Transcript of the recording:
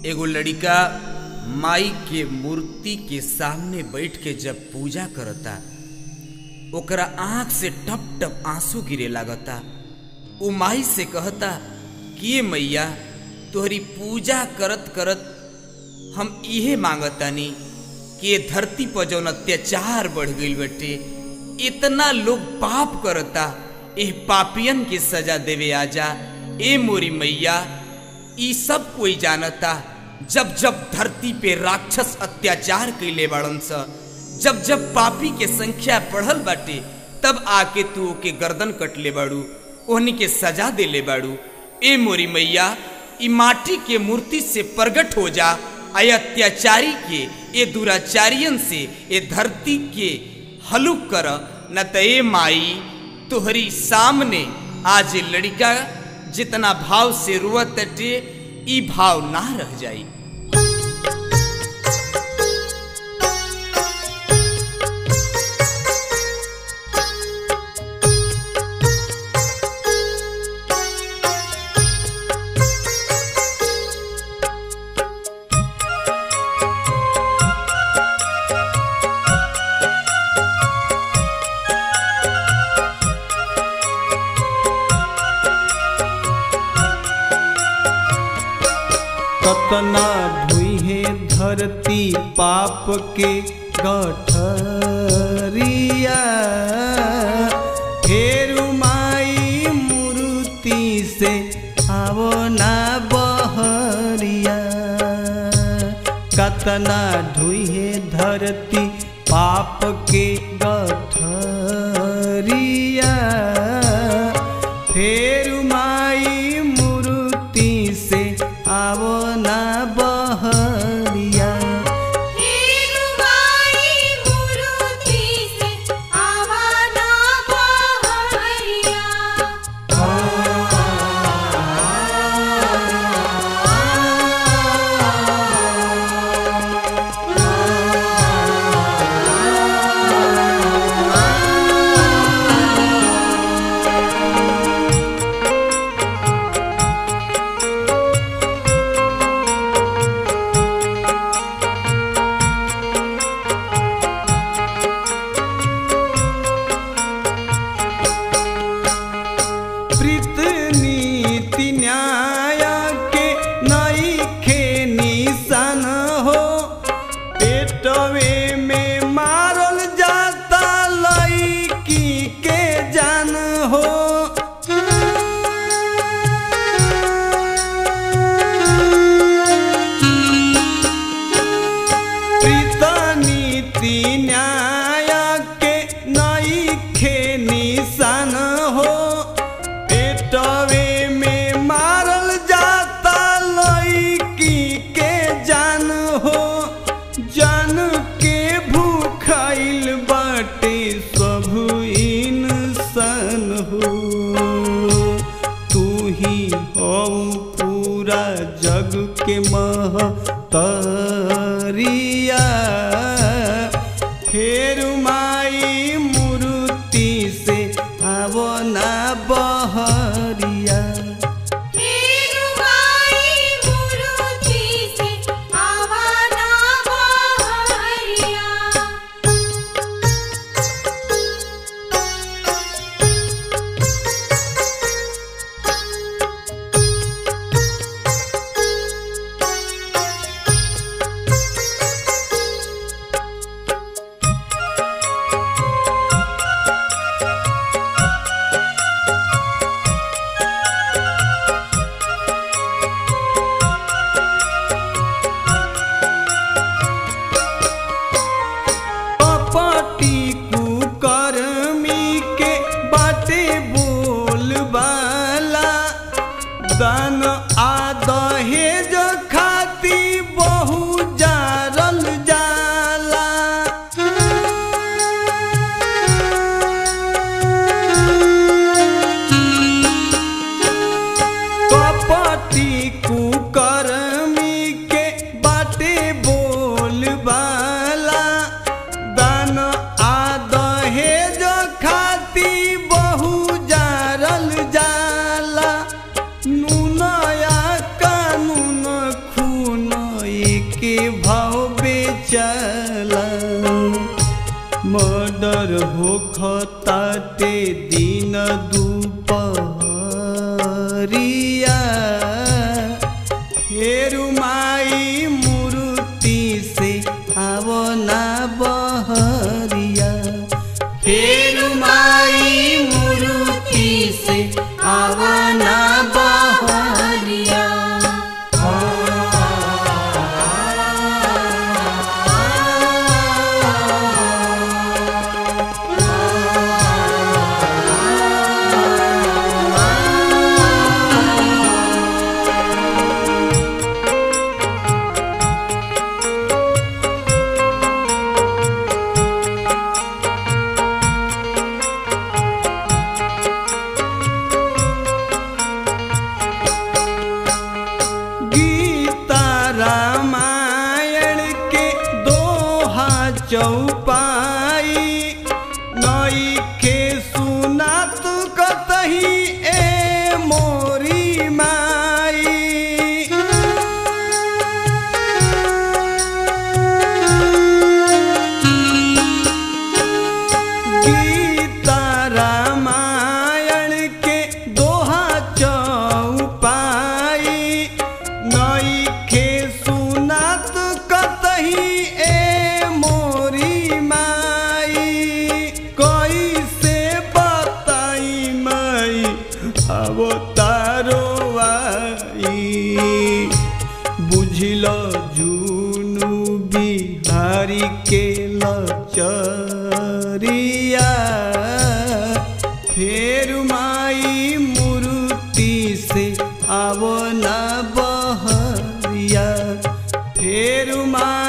एगो लड़िका माई के मूर्ति के सामने बैठ के जब पूजा करता ओकरा आंख से टप टप आंसू गिरे लागता उ माई से कहता कि ये मैया तोहरी पूजा करत करत हम इहे मांगतानी कि ये धरती पर जौन अत्याचार बढ़ गईल बटे इतना लोग पाप करता एह पापियन के सजा देवे आजा ए मोरी मैया ई सब कोई जानता जब जब धरती पे राक्षस अत्याचार कैले बाड़न स जब जब पापी के संख्या बढ़ल बाटे तब आके तू ओके गर्दन कटले बाड़ू ओहनी के सजा देले बाड़ू ए मोरी मैया ई माटी के मूर्ति से प्रगट हो जा आय अत्याचारी के ए दुराचारियन से ए धरती के हलुक कर न त ए माई तोहरी सामने आज लड़का जितना भाव से रुअत टे ई भाव ना रह जाई कतना ढुहे धरती पाप के गठरिया फेरु माई मूर्ति से आवो ना बहरिया कतना ढुहे धरती पाप के गठरिया फेरु माई मूर्ति से आवो ना बहरिया हेरुमाई मूर्ति से आवाना बहरिया प्रीत नीति न्याय के नई खे निशान हो पेटवे में मारल जाता लईकी के जान हो प्रीत नीति न्याय के नई खे निशान हो पेटवे में मारल जाता लईकी के जान हो जान के भूखाइल बाटे सब इंसान हो तू ही हो पूरा जग के महतरिया फेर माई मूर्ति से आवो ना बहरिया हेरुमाई मूर्ति से आवाना बहरिया के भाव बेचला मर्डर हो खताटे दिन दुपहरिया हेरु माई मूर्ति से आवना बहरिया हेरु माई मूर्ति से आवना बहरिया गीता रामायण के दोहा चौपाई नई के सुनात कतही ए मोरी माई गीता रामायण के दोहा चौपाई नई के सुनात कतही ए मोरी माई कैसे बताई माई अब तारो आई बुझल जुनु बिहारी के लचरिया फेर माई मूर्ति से आवना बहरिया फेर माई